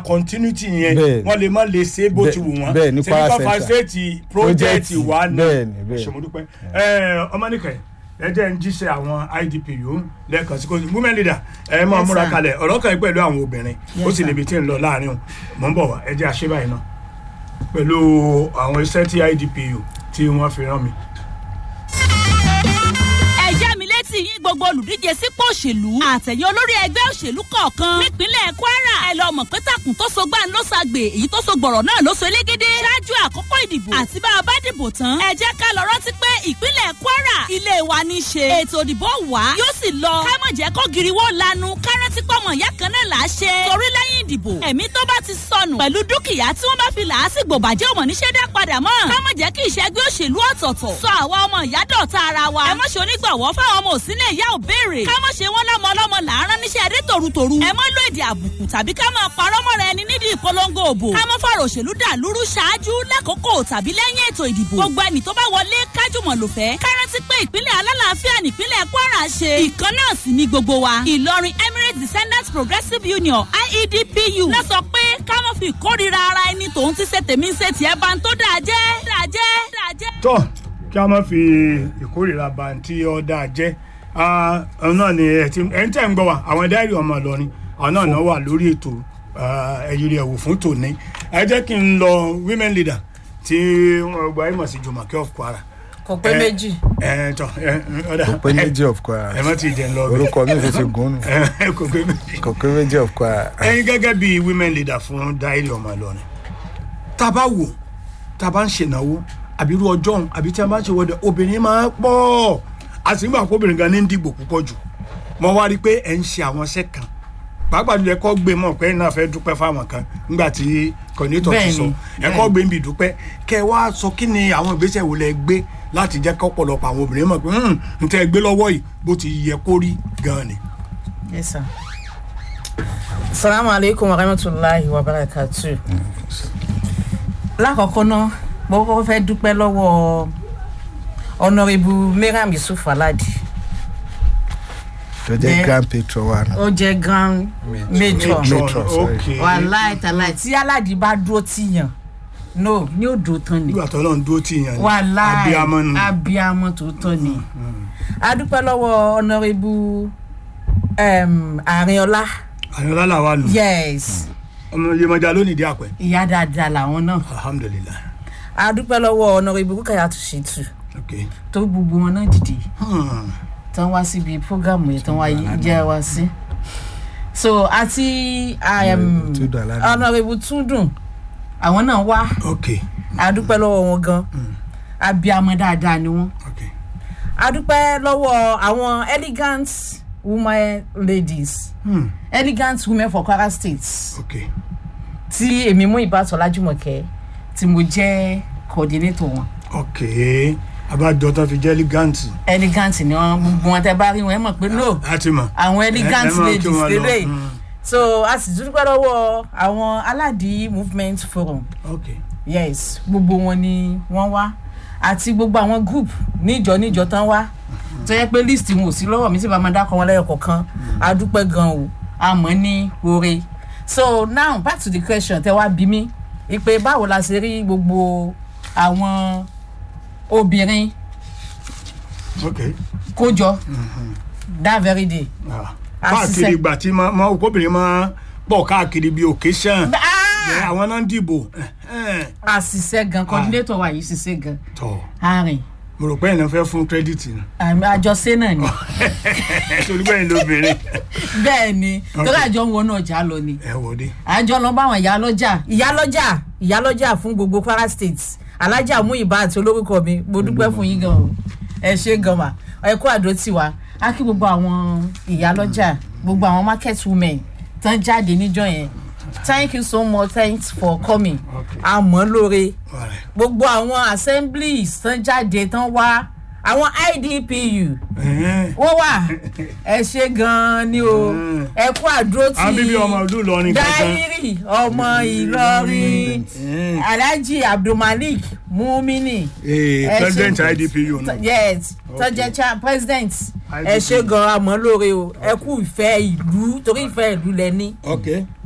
continuity yẹn Bẹ́ẹ̀ni. wọ́n lè má lè ṣe é bó Bẹ́ẹ̀- ti wù wọ́n bẹ́ẹ̀ ní ṣe Kwara nípa Central. facility project Project, wa ni bẹ́ẹ̀ni, bẹ́ẹ̀ni. ṣèmúdúpẹ́ ọmọnìkẹ́ ẹ jẹ́ ń jíṣẹ́ àwọn idp yòó lẹ́ẹ̀kan sí kò sí women leader ẹ máa Yes, múra sir. kalẹ̀ ọ̀rọ̀ kan yìí pẹ̀lú àwọn obìnrin ó Yes, sì sir. níbi tí ń lọ láàrin o mọ̀ ń bọ̀ wá ẹ jẹ́ àṣẹ báyìí náà pẹ̀lú àwọn iṣẹ́ tí idp yòó tí wọ́n fi rán mi. ẹ já mi létí yín gbogbo olùdíje sípò òṣèlú àtẹ̀yìn olórí ẹgbẹ́ òṣèlú kọ̀ọ̀kan nípínlẹ̀ kwara ẹ lọ mọ̀ pé takùn tó so gbà ń ló ṣàgbè èyí tó so gbọ̀rọ̀ náà ló so elégédé ṣáájú àkókò ìdìbò àti bá a bá dìbò tán ẹ jẹ́ ká lọ rántí pé ìpínlẹ̀ kwara ilé wa ní í ṣe ètò ìdìbò wá yóò sì lọ ká mọ̀ jẹ́ kó giriwó lanu ká rántí pọ̀mọ̀ ìyá kan náà là á ṣe torí lẹ́yìn ìdìbò ẹ̀mí tó bá ti sọnù pẹ̀lú dúkìá tí wọ́n bá fi làásìgbò bàjẹ́ òmò níṣẹ́ dá padà mọ́ ká mọ̀ jẹ́ kí ìṣẹ́gbẹ́ òṣèlú ọ̀tọ̀ọ̀tọ̀ sọ àwa ọmọ ìyá dọ̀tá ara wa ẹ mọ̀ ṣe onígbàwọ́ fáwọn ọmọ òsínlẹ̀ ìyá ò béèrè ká mọ̀ ṣe wọ́n lọ́mọ ọlọ́mọ làárọ̀ níṣẹ́ adé tòrutòru ẹ mọ̀ lo èdè àbùkù tàbí ká máa parọ́ mọ́ra ẹni nídìí ìpolongo òbò ká mọ̀ fọ̀rọ̀ òṣèlú dà lúrú ṣáájú lákòókò tàbí lẹ́yìn ètò ìdìbò gbogbo ẹni tó bá wọlé kájùmọ̀ lò fẹ́ ká rántí pé ìpínlẹ̀ alálàáfíà nípínlẹ̀ kwara ṣe ìkan náà sì ní gbogbo wa ìlọrin emirates descendants progressive union iedpu náà sọ pé ká mọ̀ fi ìkórira ara ẹni tòun ti ṣe tèmi ń ṣe tiẹ̀ bá ń tó dáa jẹ́ dáa jẹ́ dáa jẹ́. tọ́ kí a má fi ìkórìíra bàǹtí ọ̀dà jẹ́ àwọn náà ni ẹ ti ẹ ń tẹ̀ ń gbọ́ wa àwọn dáìrì ọmọ ìlọrin àwọn náà náà wà lórí ètò ẹ̀yìn rẹ̀ wò fún tòní ẹ jẹ́ kí n lọ women leader tí wọ́n gba ẹ̀ mọ̀ sí jùmọ̀kẹ́ of kwara. kò pé Eh, méjì ẹ tọ ẹ ọ̀dà kò pé méjì of Kwara ẹ má ti jẹ́ ń lọ bẹ́ẹ̀. orúkọ mi sì ti gùn nù ẹ kò pé méjì kò pé méjì of Kwara. ẹyin gẹ́gẹ́ bí women leader fún dáìrì ọmọ ìlọrin tá a bá wò tá a bá ń ṣènáwó àbí irú ọjọ́ òun àbí tí a bá ń ṣe wọ́dẹ obìnrin máa ń pọ̀ àtìgbà kó obìnrin gan ní ń dìbò púpọ̀ jù mo wá rí i pé ẹ̀ ń ṣe àwọn iṣẹ́ kan pàápàá jùlọ ẹ̀kọ́ gbé mọ̀ pé ẹ̀ náà fẹ́ dúpẹ́ fáwọn kan nígbà tí kọ̀nítọ̀ ti Bẹ́ẹ̀ni, sọ ẹ̀kọ́ gbé ń bì dúpẹ́ kẹ́ ẹ wá sọ kí ni àwọn ìgbésẹ̀ wo lẹ gbé láti jẹ́ kọ́pọ̀lọpọ̀ àwọn obìnrin mọ̀ pé n tẹ́ ẹ gbé lọ́wọ́ yìí bó ti yẹ kó rí gan ni. yes sir salamu aleykum wa rahmatulahi wa barakatu lákọ̀ọ́kọ́ náà mo kọ́kọ́ fẹ́ dúpẹ́ lọ́wọ́ ọ̀nàrẹ́bù mariam yusuf aladi tó jẹ́ Bẹ́ẹ̀. grand patron wa náà. ó jẹ́ grand matron Matron, sorry. okay. wàláì tàláì tí aladi bá dúró tìyàn no ní òdo tán ni nígbà tó lọ́n dúró tì yàn ni wàláì abiyamọ nù. abiyamọ tó tán ni a dúpẹ́ lọ́wọ́ ọ̀nàrẹ́bù àrínọlá àyọ̀lá làwa nù. yes ọmọ yemọja lónìí di àpẹ. ìyá dáadáa làwọn náà alhamdulilayi. a dúpẹ́ lọ́wọ́ ọ̀nàrẹ́bù kúkàyà tó ṣe tù ok. tó gbogbo wọn náà dìde Hmm. tán wá síbi prógámù yẹn tán wá jẹ́ wá sí. so àti um, Túndùn Aládùn. ọ̀nàrẹ́bù túndùn àwọn náà wá ok. a dúpẹ́ lọ́wọ́ wọn gan abiyamọ dáadáa ni wọ́n ok. a dúpẹ́ lọ́wọ́ àwọn elegant women ladies Hmm. elegant women for kwara state ok. tí èmi mú ìbátan lájúmọ̀kẹ́ tí mo jẹ́ coordinator wọn ok. abájọ tó fi jẹ́ elegant. elegant ni wọn gbogbo wọn tẹ bá rí wọn ẹ mọ̀ pé no a ti mọ̀. àwọn elegant ẹ máa kí ladies wọn lọ. lélẹ̀ Hmm. so a sì dúpẹ́ lọ́wọ́ àwọn aládìí movement forum ok. yes gbogbo wọn ni wọ́n wá àti gbogbo àwọn group níjọ níjọ tán wá tó yẹ pé list wọn ò sí lọ́wọ́ mi sì bá máa dákọ̀ wọn lẹ́yọ̀ kọ̀ọ̀kan a dúpẹ́ gan o àmọ́ ní oore so now back to the question tẹ wá bí mi ìpè báwo la ṣe rí gbogbo àwọn obìnrin ok. kójọ that very day. Ah. A káàkiri ṣiṣẹ́. ìgbà tí máa máa obìnrin máa pọ̀ káàkiri bíi occasion. Ah! àwọn náà ń dìbò. a ṣiṣẹ́ gan coordinator wa yìí ṣiṣẹ́ gan tọ́ àárín mo rò pé ẹ̀nà fẹ́ fún credit ni. àmì àjọṣe náà ni torí bẹ́ẹ̀ ni lóbìnrin. bẹ́ẹ̀ ni torí àjọ ń wọnú ọjà lọ ni ẹ wò dé. àjọ lọ bá àwọn ìyálọ́jà ìyálọ́jà ìyálọ́jà fún gbogbo kwara state alájà mú ìbá àti olórúkọ mi mo dúpẹ́ fún yín gan o ẹ ṣe gan ma ẹ kó àdó tiwa á kí gbogbo àwọn ìyálọ́jà gbogbo àwọn market women tán jáde níjọ yẹn thank you so much thanks for coming Okay. àmọ́ lóore Alright. gbogbo àwọn assemblies tán jáde tán wá àwọn idpu Ẹ̀hẹ́n. wọ́n wà ẹ ṣe gan-an ni o Mm. ẹ kú àdúró tí àwọn bíbí ọmọ ìlú Ìlọrin kankan. dáírì ọmọ ìlọrin Mm. alhaji abdulmalik mumini Eh, ẹ ṣe- president idpu nù. yes Okay. tọjẹ cha president ẹ IDP. ṣe gan-an àmọ́ lóore o ẹ kú ìfẹ́ ìlú torí ìfẹ́ ìlú lẹ ní ok